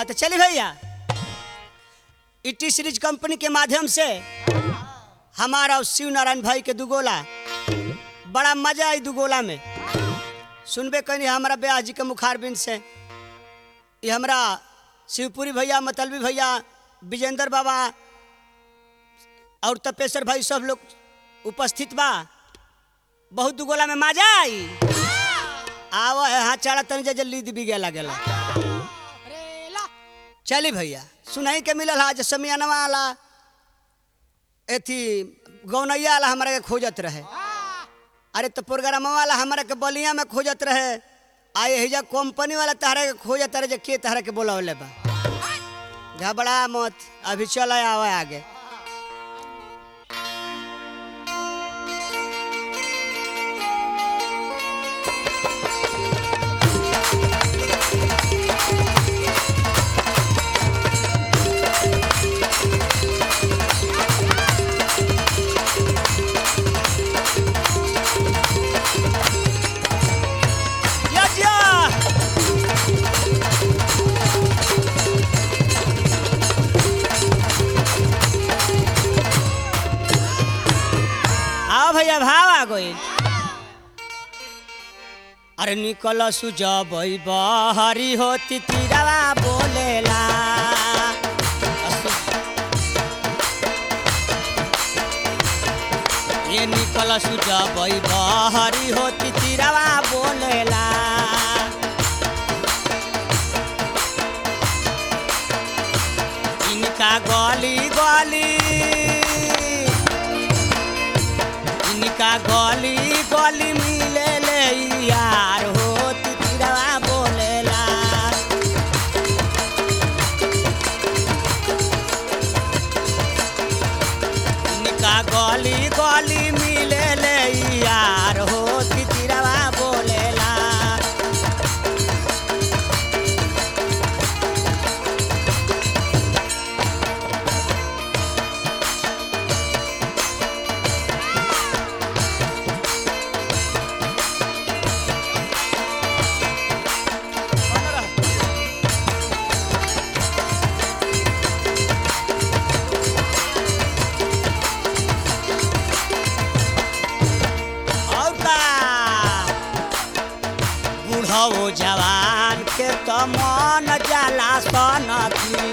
हाँ तो चलिए भैया इटी सीरीज कंपनी के माध्यम से हमारा और शिव नारायण भाई के दुगोला बड़ा मजा आई दुगोला में सुनबे कहीं हमारा ब्याह जी के मुखारबिन से ये हमरा शिवपुरी भैया मतलबी भैया विजेंद्र बाबा और तपेश्वर भाई सब लोग उपस्थित बा बहुत दुगोला में मजा आई आवा है हाँ चढ़ा तनी जे जल्दी भी गेला गेला चली भैया सुनाई के मिलल हा जे समियानवा वाला एथी गौनैया वाला हमारा के खोजत रहे अरे तो प्रोग्राम वाला हमारा के बलिया में खोजत रहे आए हिजा कंपनी वाला तहरा के खोजत रहे जे के तहरा के बोलावले बा घबरा मत अभी चल आवा आगे या जा आओ भैया भाव आ गई अरे निकल सुजबई बहरी होती तीरवा बोलेला ये निकल सुजबई बहरी होती तीरवा बोलेला इनका गली गली इनका गली गली मिले ले यार हो तिरवा बोलेला इनका गली गली मिले ले यार हो तिरवा बोलेला और का बूढ़ो जवान के तो मन जाला सनकी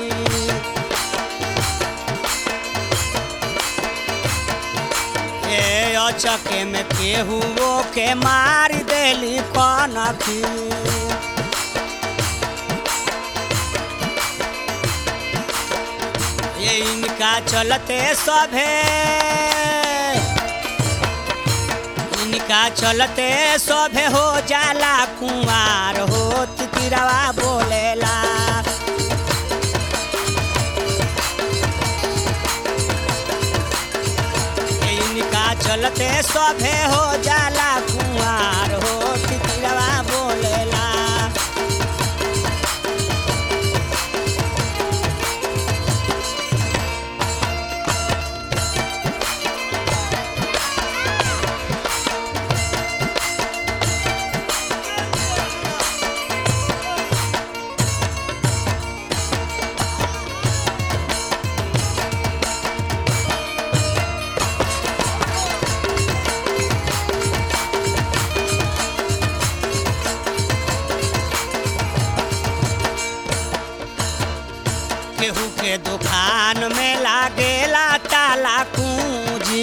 ए अचके में केहू के मार देली कनखी ये इनका चलते सभे इनका चलते सभे हो जाला कुंवार हो तिरवा बोलेला इनका चलते सभे हो जाला कुंवार हो तिरवा बोलेला केहू के दुकान में लागेला ताला कुंजी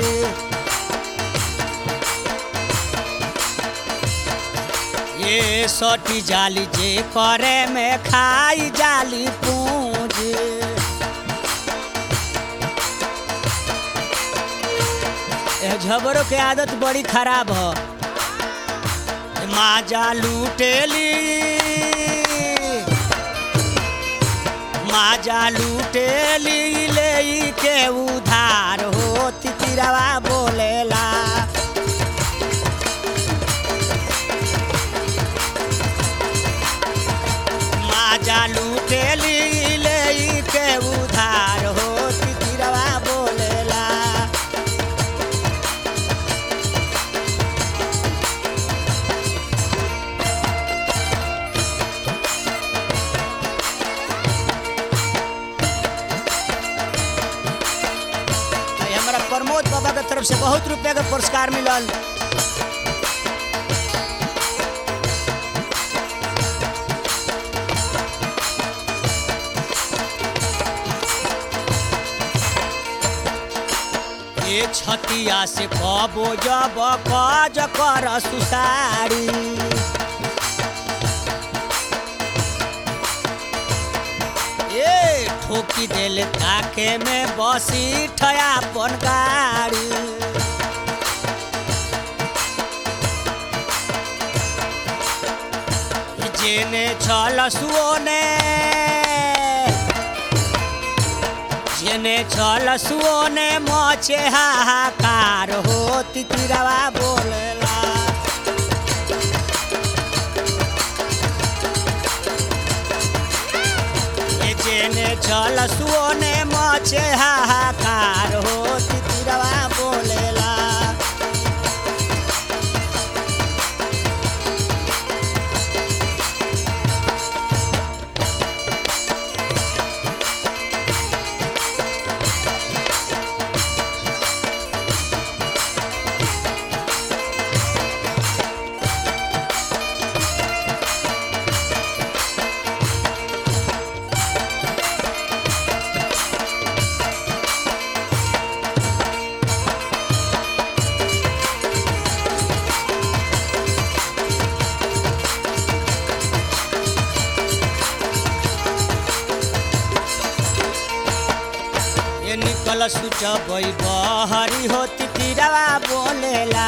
ये सटी जाली जे करे में खाई जाली पूंजी ए झबरों के आदत बड़ी खराब ह माजा लूटेली माजा लूटेली ले के उधार हो तिरवा बोलेला माजा लूटेली ले के उधार हो तिरवा बोलेला से बहुत रुपया के पुरस्कार मिलल ए छतिया से कबो जब कज कर सुसारी ए ठोकी देल ताके में बसी ठया अपन गाड़ी जेने छल सुओने जेने छल सुओने मचे हाहाकार हो तितिरवा बोलेला ए जेने छल सुओने मचे हाहाकार हो तितिरवा बोलेला ये निकल सुचबई बहरी हो तितिरवा बोलेला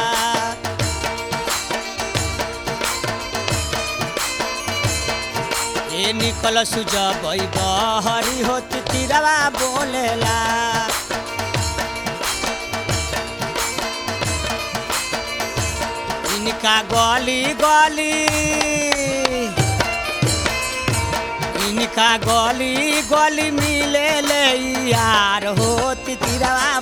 ये निकल सुजबई बहरी हो तितिरवा बोलेला इनका गली गली इनका गली गली मिले ले यार हो तितिरवा